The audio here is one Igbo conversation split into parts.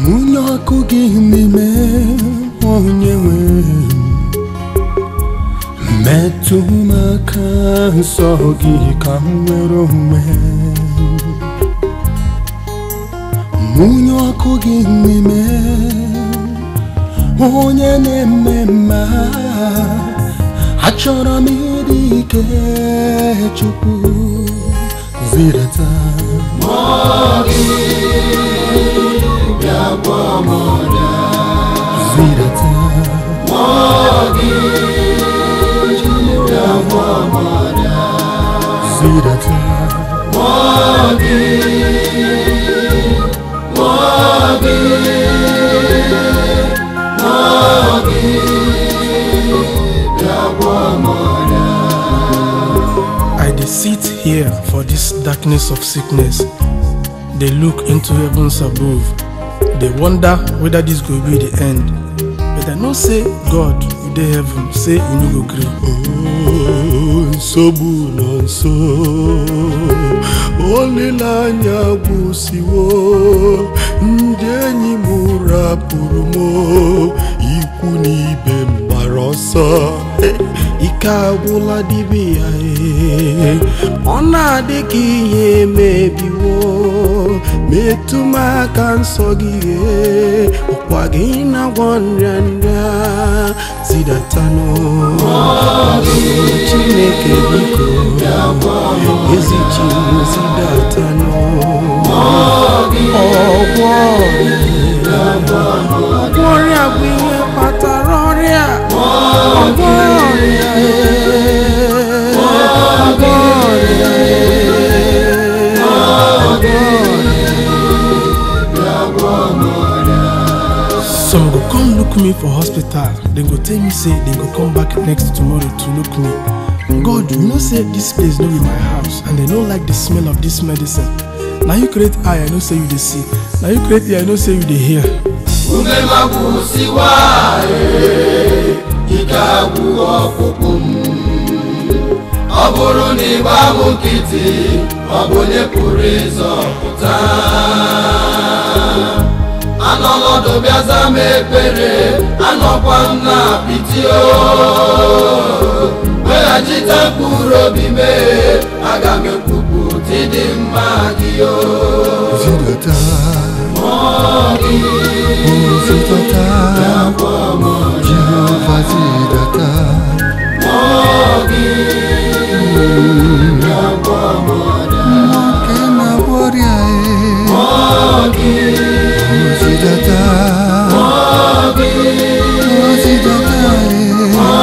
mụnye ọkụ gị n'ime onye nwe metụ m aka nsọ gị ka m nwere onwe mụnye ọkụ gị n'ime onye na-eme mma achọrọ m ịdị ike chukwu zirata zirata zirata I dey sit here for this darkness of sickness, dey look into heavens above, dey wonder whether this go be the end. But I know say God you dey heaven say you no go gree. Oh, nsogbu nọ nso olileanya gwụsiwo ndị enyi m rapụrụ m ikwu na ibe m gbara ọsọ ike agwụla dibịa ya ọ na-adị ka ihe emebiwo metụ m aka nsọ gị ee, ọkwa gị na-agwọ nrịa nrịa zidatanụ chineke biko ezi chi m zidatanụ ọgwọ ọgwọ ọrịa bụ ihe kpatara ọrịa ọgwọ ọrịa ee, ọgwọ ọrịa ee, ọgwọ ọrịa Some go come look me for hospital, dem go tell me say dem go come back next tomorrow to look me. God, you know say this place no be my house and dem no like the smell of this medicine. Na you create eye, I know say you dey see. Na you create ear, I know say you dey hear. ume magwụsiwa ee, ike agwụ ọkpụkpụ m ọ bụrụ na ịgba m nkịtị ọ bụ onye pụrụ ịzọpụta anọlọdụ bịaza m ekpere anọkwa m na apịtị o weghachite mkpụrụ obi mee aga m ekwupụta ịdị mma gị o zidata zidata jehova zidata nwoke na-agwọ ọrịa e zidata zidata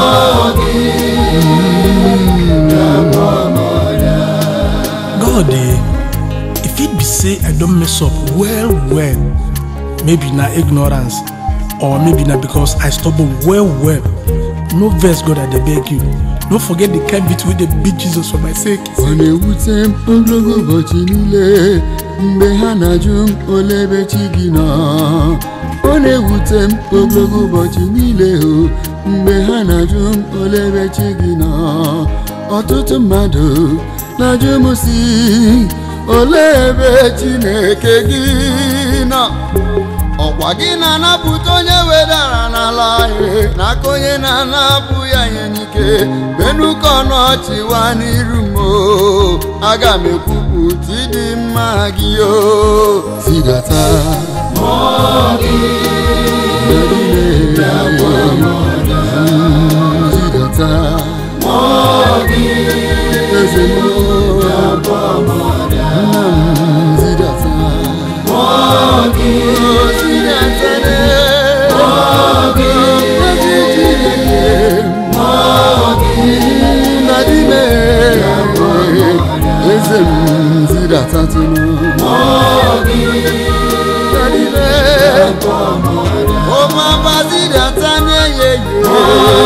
God eh, if it be say I don mess up well well, maybe na ignorance or maybe na because I stubborn well well. No vex God I dey beg you. No forget the kind beat wey dey beat Jesus for my sake. ọ na-ewute m ogologo ụbọchị niile mgbe ha na-ajụ m ole ebe chi gị nọ ọ na-ewute m ogologo ụbọchị niile o mgbe ha na-ajụ m ole ebe chi gị nọ ọtụtụ mmadụ na-ajụ m si ole ebe chineke gị nọ ọkwa gị na-anapụta onye wedara n'ala ihe n'aka onye na-anapụ ya ihe n'ike benuka ọnọchịwa n'iru m o aga m ekwupụta ịdị mma gị o zidata zidata eze m nna m zidata eze m zidatatụnụ ọmọba zidata n'eyeye